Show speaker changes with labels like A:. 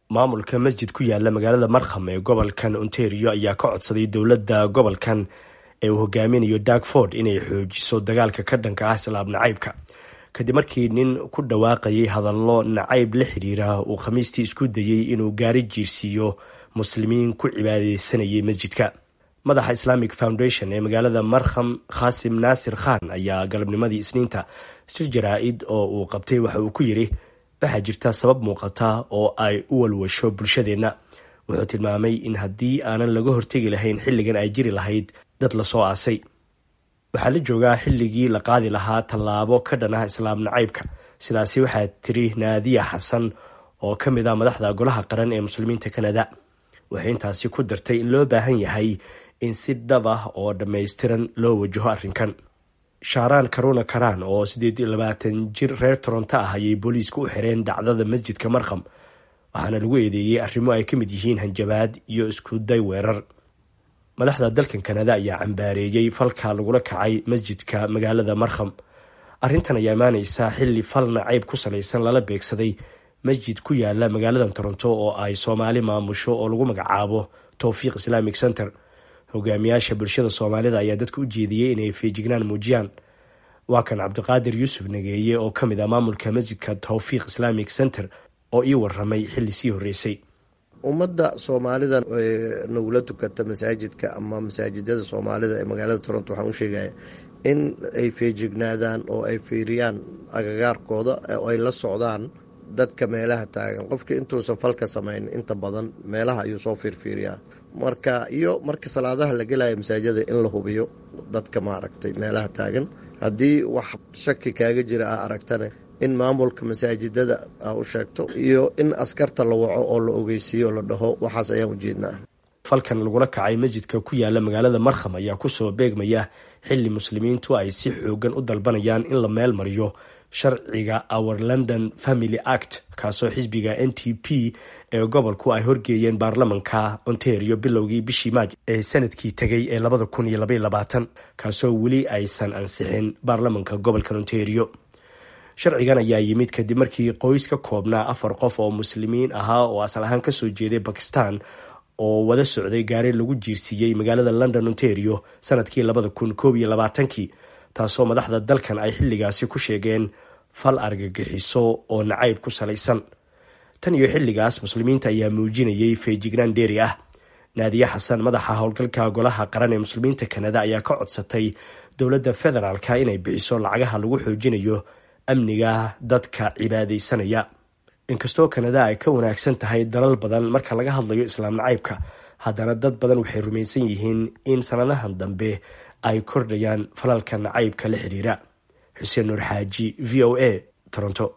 A: maamulka masjid ku yaala magaalada markham ee gobolkan ontario ayaa ka codsaday dowladda gobolkan ee uu hogaaminayo darkford inay xoojiso dagaalka ka dhanka ah islaam nacaybka kadib markii nin ku dhawaaqayay hadallo nacayb la xiriira uu khamiistii isku dayey inuu gaari jiirsiiyo muslimiin ku cibaadeysanayay masjidka madaxa islamic foundation ee magaalada markham khaasim naasir khan ayaa galabnimadii isniinta shir jaraa-id oo uu qabtay waxa uu ku yidhi waxaa jirta sabab muuqata oo ay u walwasho bulshadeenna wuxuu tilmaamay in haddii aanan laga hortegi lahayn xilligan ay jiri lahayd dad lasoo aasay waxaa la joogaa xilligii la qaadi lahaa tallaabo ka dhan ah islaam nacaybka sidaasi waxaa tiri naadiya xasan oo ka mid ah madaxda golaha qaran ee muslimiinta kanada waxay intaasi ku dartay in loo baahan yahay in si dhab ah oo dhammaystiran loo wajaho arrinkan shaaraan karuna karaan oo siddeed iyo labaatan jir reer toronto ah ayay booliisku u xireen dhacdada masjidka markham waxaana lagu eedeeyey arrimo ay ka mid yihiin hanjabaad iyo isku day weerar madaxda dalkan kanada ayaa cambaareeyey falka lagula kacay masjidka magaalada markham arrintan ayaa imaaneysa xilli fal nacayb ku salaysan lala beegsaday masjid ku yaala magaalada toronto oo ay soomaali maamusho oo lagu magacaabo towfiiq islamic center hogaamiyaasha bulshada soomaalida ayaa dadka u jeediyey inay feejignaan muujiyaan waa kan cabdiqaadir yuusuf nageeye oo ka mid ah maamulka masjidka towfiiq islamic center oo ii waramay xilli sii horreysay
B: ummadda soomaalida nagula tukata masaajidka ama masaajidada soomaalida ee magaalada toronto waxaan u sheegaya in ay feejignaadaan oo ay fiiriyaan agagaarkooda oo ay la socdaan dadka meelaha taagan qofkii intuusan falka samayn inta badan meelaha ayuu soo fiirfiiriyaa marka iyo marka salaadaha la gelaya masaajida in la hubiyo dadka maaragtay meelaha taagan haddii wax shaki kaaga jira ah aragtane in maamulka masaajidada a u sheegto iyo in askarta la waco oo la ogeysiiyo la dhaho waxaas ayaan ujeednaa
A: falkan lagula kacay masjidka ku yaala magaalada markham ayaa kusoo beegmaya xilli muslimiintu ay si xoogan u dalbanayaan in la meel mariyo sharciga our london family act kaasoo xisbiga n t p ee gobolku ay horgeeyeen baarlamanka ontario bilowgii bishii maaj ee sanadkii tegay ee labada kun iyo labaiy labaatan kaasoo weli aysan ansixin baarlamanka gobolka ontario sharcigan ayaa yimid kadib markii qoys ka koobnaa afar qof oo muslimiin ahaa oo asal ahaan kasoo jeeday bakistan oo wada socday gaari lagu jiirsiiyey magaalada london ontario sanadkii labada kun koob iyo labaatankii taasoo madaxda dalkan ay xilligaasi ku sheegeen fal argagixiso oo nacayb ku salaysan tan iyo xilligaas muslimiinta ayaa muujinayay feejignaan dheeri ah naadiye xasan madaxa howlgalka golaha qaran ee muslimiinta kanada ayaa ka codsatay dowladda federaalka inay bixiso lacagaha lagu xoojinayo amniga dadka cibaadeysanaya inkastoo kanada ay ka wanaagsan tahay dalal badan marka laga hadlayo islaam nacaybka haddana dad badan waxay rumaysan yihiin in sanadahan dambe ay kordhayaan falalka nacaybka la xiriira xuseen nuur xaaji v o a toronto